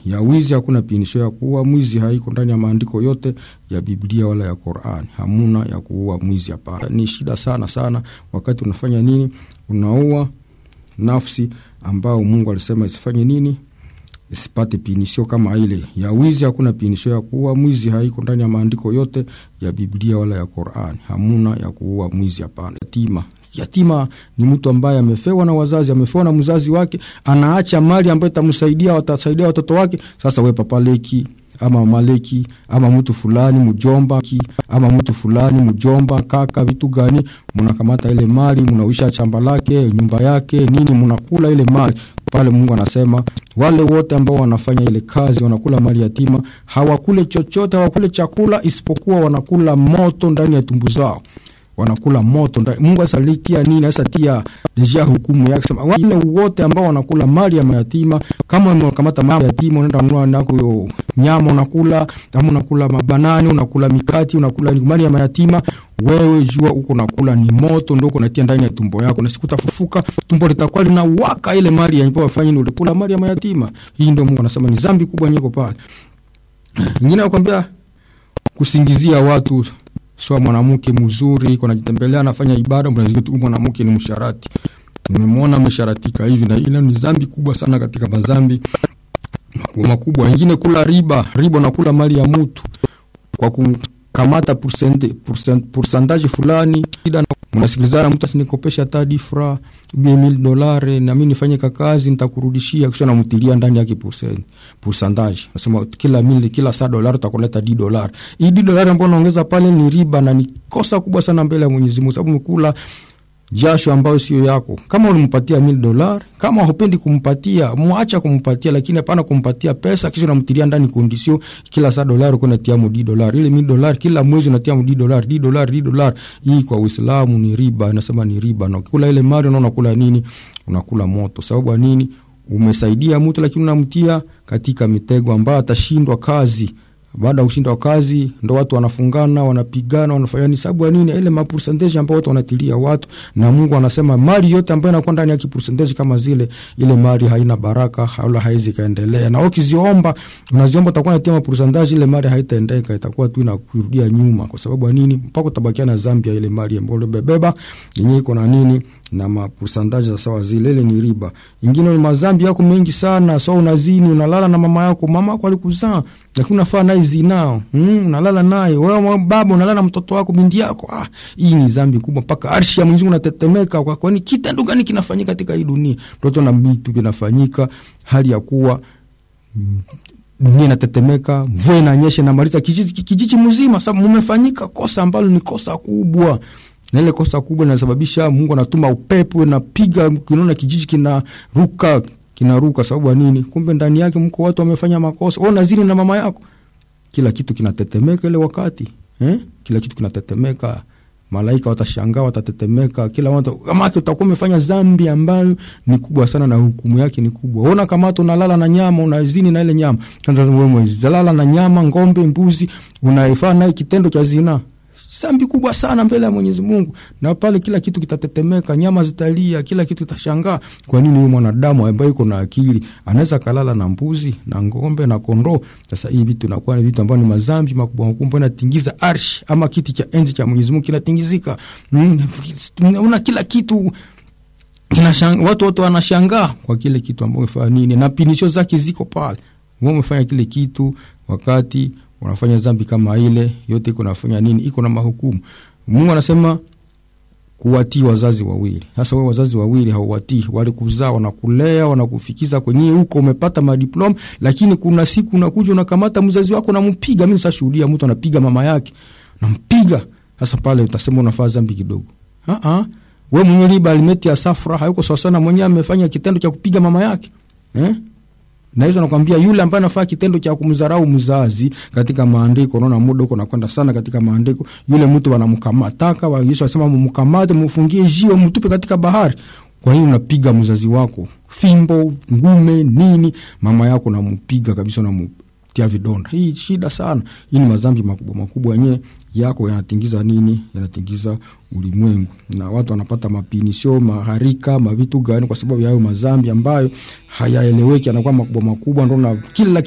ya wizi hakuna pinisho ya kuua mwizi, haiko ndani ya maandiko yote ya Biblia wala ya Qur'an. Hamuna ya kuua mwizi, hapana. Ni shida sana sana wakati unafanya nini, unaua nafsi ambao Mungu alisema isifanye nini, isipate pinisho kama ile ya wizi. Hakuna pinisho ya kuua mwizi, haiko ndani ya maandiko yote ya Biblia wala ya Qur'an. Hamuna ya kuua mwizi, hapana. Yatima Yatima ni mtu ambaye amefewa na wazazi, amefewa na mzazi wake, anaacha mali ambayo itamsaidia, watasaidia watoto wake. Sasa we papaleki ama maleki ama mtu fulani mjomba ama mtu fulani mjomba kaka, vitu gani, mnakamata ile mali, mnawisha shamba lake, nyumba yake, nini, mnakula ile mali pale. Mungu anasema wale wote ambao wanafanya ile kazi, wanakula mali yatima, hawakule chochote, hawakule chakula isipokuwa wanakula moto ndani ya tumbu zao wanakula moto ndani. Mungu asalikia nini? Asatia deja hukumu yake, sema wale wote ambao wanakula mali ya mayatima. Kama unakamata mali ya yatima, unaenda kununua nako nyama unakula, ama unakula mabanani, unakula mikati, unakula mali ya mayatima, wewe jua uko nakula ni moto, ndio uko natia ndani ya tumbo yako, na siku utafufuka tumbo litakuwa linawaka ile mali ya wafanye ni ulikula mali ya mayatima. Hii ndio Mungu anasema ni dhambi kubwa nyiko pale. Nyingine nakwambia kusingizia watu sio mwanamke mzuri iko najitembelea anafanya ibada, mnazitu mwanamke ni msharati, nimemwona amesharatika hivi na ile ni dhambi kubwa sana katika madhambi makubwa makubwa. Wengine kula riba, riba na kula mali ya mtu kwa kukamata pourcentage fulani, mnasikilizana, mtu asinikopesha hata difra mil dolare na mimi nifanye kazi nitakurudishia, kisha namtilia ndani yake pourcentage, nasema kila mili kila saa dolari utakuleta di dolari. Hii di dolari ambayo unaongeza pale ni riba na ni kosa kubwa sana mbele ya Mwenyezi Mungu, sababu umekula jasho ambayo sio yako. Kama ulimpatia mil dolari, kama hupendi kumpatia, mwacha kumpatia, lakini hapana kumpatia pesa kisha unamtilia ndani kondisio, kila saa dolari uko unatia mu di dolari, ile mil dolari kila mwezi unatia mu di dolari, di dolari, di dolari. Hii kwa Uislamu ni riba, inasema ni riba, na ukikula ile mali unaona unakula nini? Unakula moto. Sababu ya nini? Umesaidia mtu, lakini unamtia katika mitego ambayo atashindwa kazi baada ya kushindwa kazi ndo watu wanafungana, wanapigana, wanafanya ni sababu ya nini? Ile mapercentage ambayo watu wanatilia watu, na Mungu anasema mali yote ambayo inakuwa ndani ya kipercentage kama zile, ile mali haina baraka, wala haizi kaendelea. Na ukiziomba, unaziomba utakuwa unatia mapercentage, ile mali haitaendeka, itakuwa tu inakurudia nyuma. Kwa sababu ya nini? Mpaka utabakia na dhambi ya ile mali ambayo umebeba yenyewe iko na nini na mapusandaji za sawa zile, ile ni riba. Ingine ni mazambi yako mengi sana, so unazini, unalala na mama yako, mama yako alikuzaa, lakini unafaa naye zinao, mm, unalala naye wewe, baba unalala na mtoto wako, binti yako. Ah, hii ni zambi kubwa, mpaka arshi ya Mwenyezi Mungu inatetemeka. Kwa kwani kitendo gani kinafanyika katika hii dunia? Mtoto na vitu vinafanyika, hali ya kuwa mm, dunia inatetemeka, mvua inanyesha, inamaliza kijiji, kijiji mzima. Sababu mumefanyika kosa ambalo ni kosa kubwa na ile kosa kubwa linasababisha Mungu anatuma upepo napiga, kinaona kijiji kinaruka kinaruka. Sababu ya nini? Kumbe ndani yake mko watu wamefanya makosa. Wewe unazini na mama yako, kila kitu kinatetemeka ile wakati eh? Kila kitu kinatetemeka, malaika watashangaa, watatetemeka, kila watu kama utakuwa umefanya dhambi ambayo ni kubwa sana na hukumu yake ni kubwa. Ona kama unalala na nyama, unazini na ile nyama, kwanza wewe mwezalala na nyama, ng'ombe, mbuzi, unaifanya naye kitendo cha zinaa zambi kubwa sana mbele ya Mwenyezi Mungu, na pale kila kitu kitatetemeka, nyama zitalia, kila kitu kitashangaa. Kwa nini huyu mwanadamu ambaye yuko na akili anaweza kalala na mbuzi na ng'ombe na kondoo? Sasa hii vitu inakuwa ni vitu ambavyo ni mazambi makubwa makubwa, inatingiza arsh ama kiti cha enzi cha Mwenyezi Mungu kinatingizika. Mm, una kila kitu inashang, watu wote wanashangaa kwa kile kitu ambacho umefanya nini, na pinisho zake ziko pale. Wewe umefanya kile kitu wakati unafanya dhambi kama ile yote, iko nafanya nini? Iko na mahukumu. Mungu anasema kuwatii wazazi wawili. Sasa wewe wazazi wawili hauwatii, walikuzaa, wanakulea, wanakufikiza kwenye huko, umepata madiploma, lakini kuna siku unakuja unakamata mzazi wako unampiga. Mimi sashuhudia mtu anapiga mama yake, nampiga. Sasa pale utasema unafaa dhambi kidogo. Ah ah, wewe mwenye riba alimeti ya safra hayuko sawa sana, mwenyewe amefanya kitendo cha kupiga mama yake eh? na hizo nakwambia, yule ambaye anafanya kitendo cha kumdharau mzazi katika maandiko, unaona muda huko nakwenda sana katika maandiko, yule mtu wanamkamataka wa Yesu asema mumkamate, mfungie jiwe, mtupe katika bahari. Kwa hiyo unapiga mzazi wako fimbo, ngume, nini, mama yako nampiga kabisa, namtia vidonda. Hii shida sana. Hii ni madhambi makubwa makubwa yenyewe yako yanatingiza nini, yanatingiza ulimwengu, na watu wanapata mapinisho maharika mavitu gani, kwa sababu ya hayo madhambi ambayo hayaeleweki, anakuwa makubwa makubwa, ndo na kila